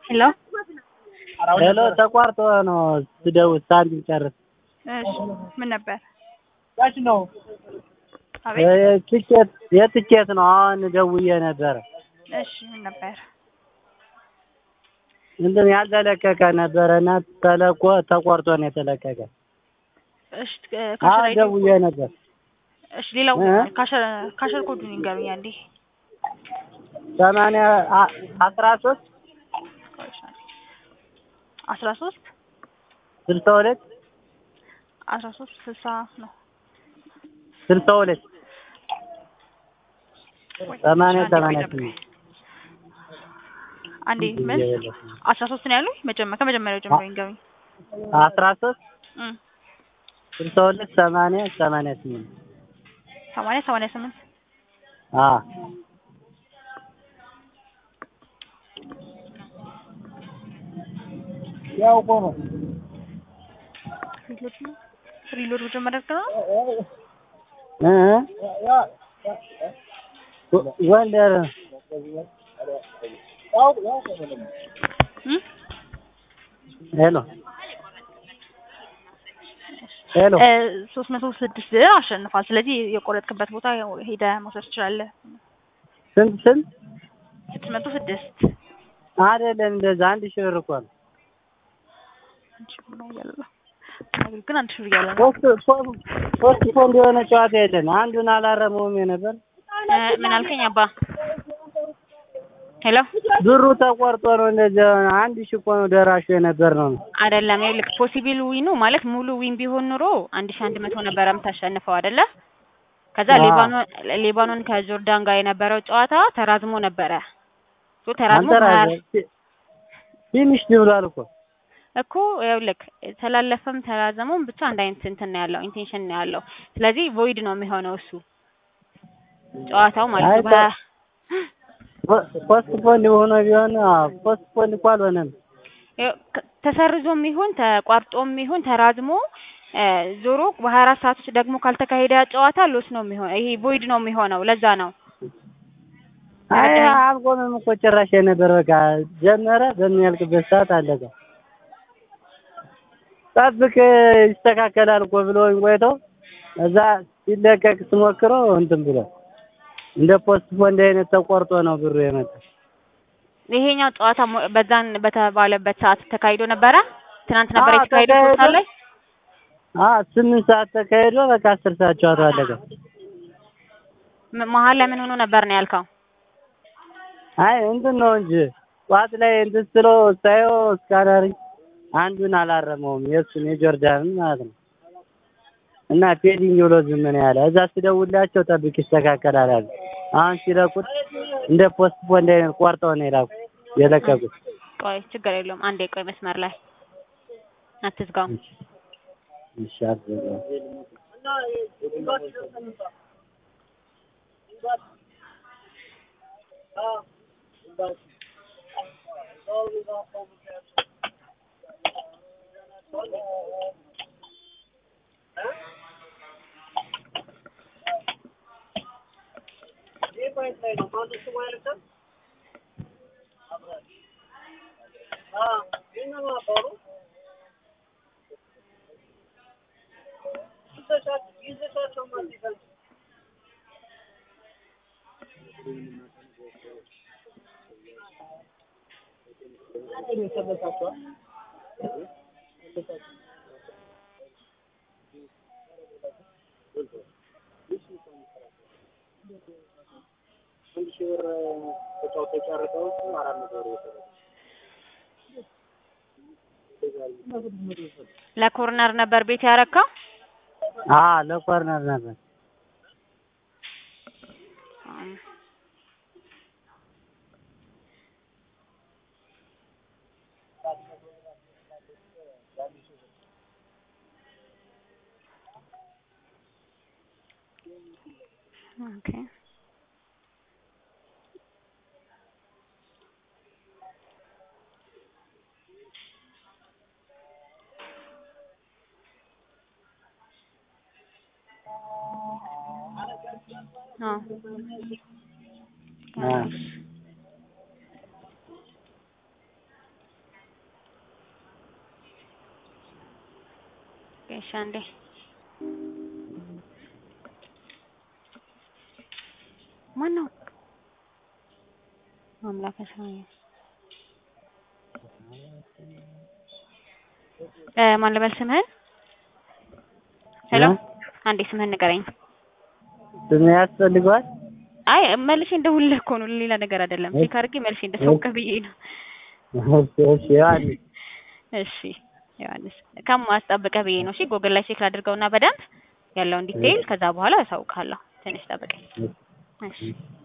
ሄሎ ሄሎ ተቋርጦ ነው ስደውል ሳንቲም ጨርስ እሺ ምን ነበር? አቤት የትኬት የትኬት ነው። አሁን ደውዬ ነበረ። እሺ ምን ነበር? እንትን ያልተለቀቀ ነበረ እና ተለቆ ተቆርጦ ነው የተለቀቀ። እሺ አሁን ካሸር ደውዬ ነበር። እሺ ሌላው እ? ካሸር ካሸር ኮዱን ይንገሩኝ አንዴ። ሰማንያ አ- አስራ ሶስት አስራ ሶስት ስልሳ ሁለት አስራ ሶስት ስልሳ ነው። ስልሳ ሁለት ሰማንያ አንዴ ቆይ ሰማንያ ጠብቀኝ። ስምንት አንዴ ምን አስራ ሶስት ነው ያሉኝ? መጀመ ከመጀመሪያው ጀምሮ ይንገሩኝ። አስራ ሶስት እም ስልሳ ሁለት ሰማንያ ሰማንያ ስምንት ሰማንያ ሰማንያ ስምንት አ ያው እኮ ነው ሪሎድ ነው ሪሎድ መጀመሪያ ነው። እ እ ጎንደር እም ሄሎ ሄሎ እ ሶስት መቶ ስድስት አሸንፏል። ስለዚህ የቆረጥክበት ቦታ ያው ሄደህ መውሰድ ትችላለህ። ስንት ስንት ስድስት መቶ ስድስት አይደለም እንደዛ አንድ ሺህ ብር እኮ ነው አንድ ሺህ ብር ነው እያለ ነው። ነገር ግን አንድ ሺህ ብር እያለ ነው። ሶስት ሶስት ሶስት ፖንድ የሆነ ጨዋታ የለን አንዱን አላረመውም የነበር እ ምን አልከኝ አባ? ሄሎ ብሩ ተቆርጦ ነው እንደዚህ የሆነ አንድ ሺህ እኮ ነው ደራሹ የነበር ነው አይደለም ይኸውልህ ፖሲብል ዊኑ ማለት ሙሉ ዊን ቢሆን ኑሮ አንድ ሺህ አንድ መቶ ነበረ የምታሸንፈው አይደለ? ከዛ አዎ። ሌባኖን ሌባኖን ከጆርዳን ጋር የነበረው ጨዋታ ተራዝሞ ነበረ። ሶ ተራዝሞ ሀያ አንተ ፊኒሽ ብሏል እኮ እኮ ይኸውልህ ተላለፈም ተራዘመም ብቻ አንድ አይነት እንትን ነው ያለው ኢንቴንሽን ነው ያለው። ስለዚህ ቮይድ ነው የሚሆነው እሱ ጨዋታው ማለት ነው። አይ በ- ፖስት ፖንድ ሆኖ ቢሆን አዎ፣ ፖስት ፖንድ እኮ አልሆነም ይኸው ከ- ተሰርዞም ይሁን ተቋርጦም ይሁን ተራዝሞ እ ዞሮ በሀያ አራት ሰዓት ውስጥ ደግሞ ካልተካሄደ ያ ጨዋታ ሎስ ነው የሚሆነው። ይሄ ቮይድ ነው የሚሆነው። ለዛ ነው አይ ተረዳኸኝ? አልቆመም እኮ ጭራሽ የነበር በቃ ጀመረ በሚያልቅበት ሰዓት አለቀ ጠብቅ ይስተካከላል እኮ ብሎኝ ቆይተው እዛ ሲለቀቅ ስሞክረው እንትን ብሎ እንደ ፖስት ፖንድ አይነት ተቆርጦ ነው ብሩ የመጣ ይሄኛው ጨዋታ ሞ- በዛን በተባለበት ሰዓት ተካሂዶ ነበረ። ትናንት ነበር አዎ፣ የተካሄደው ሶስት ሰዓት ላይ። አ ስምንት ሰዓት ተካሂዶ በቃ አስር ሰዓት ጨዋታው አለቀ ም- መሀል ላይ ምን ሆኖ ነበር ነው ያልከው? አይ እንትን ነው እንጂ ጠዋት ላይ እንትን ስሎ ሳየው እስካዳሪ አንዱን አላረመውም የእሱን የጆርዳንን ማለት ነው እና ፔዲንግ ብሎ ዝም ነው ያለ እዛ ስደውላቸው ጠብቅ ይስተካከላል አሉ አሁን ሲለቁት እንደ ፖስት ፖንድ አይነት ቆርጠው ነው የላኩ የለቀቁት ቆይ ችግር የለውም አንዴ ቆይ መስመር ላይ አትዝጋው። እሺ አትዘጋው። ለኮርነር ነበር ቤት ያረካው። አ ለኮርነር ነበር ኦኬ አዎ አ እሺ አንዴ ማን ነው አምላከ ሰማይ እ ማን ልበል ስምህን ሄሎ እ? አንዴ ስምህን ንገረኝ ስም ያስፈልገዋል? አይ መልሼ እንደውልህ እኮ ነው ሌላ ነገር አይደለም ቼክ አድርጌ መልሼ እንደሳውቅህ ብዬ ነው እሺ እሺ ዮሐንስ እሺ ዮሐንስ ከማስጠብቀህ ብዬ ነው እሺ ጎግል ላይ ቼክ ላድርገውና በደንብ ያለውን ዲቴይል ከዛ በኋላ አሳውቅሃለሁ ትንሽ ጠብቀኝ እሺ